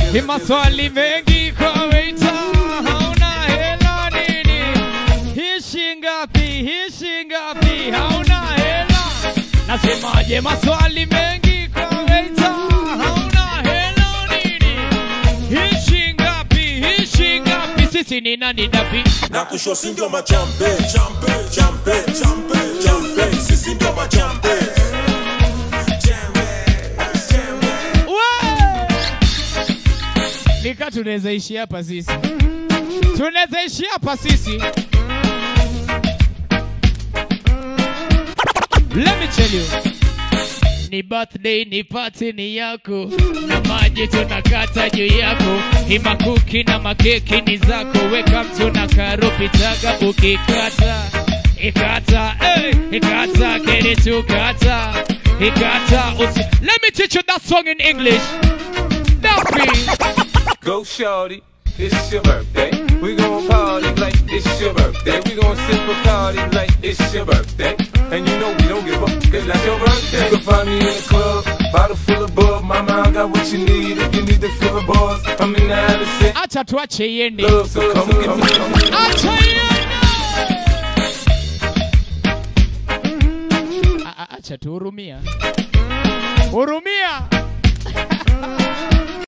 Ni maswali mengi kwa waiter, hauna hela nini? Hii shingapi? Hii shingapi? Hauna hela. Nasemaje maswali mengi kwa waiter, hauna hela nini? Hii shingapi? Hii shingapi? Sisi ni nani dapi? na kushosi ndio machampe champe champe champe champe sisi ndio machampe Nika tunaweza ishi hapa sisi, tunaweza ishi hapa sisi. Let me tell you, ni birthday, ni party ni yako, na maji tunakata juu yako, ni makuki na makeki ni zako, weka mtu na karopi taga ukikata ikata, hey, ikata, get it tukata, ikata, usi. Let me teach you that song in English. Duffy. Go shorty, it's your birthday. We gon' party like it's your birthday. We gon' sip a party like it's your birthday. And you know we don't give up, cause that's your birthday. You can find me in the club, bottle full of bub. Mama, I got what you need if you need to fill the bars. I'm in the habit of saying Acha tuache iende. love, so come get me. Acha iende. A- a- Acha tuhurumia. Hurumia.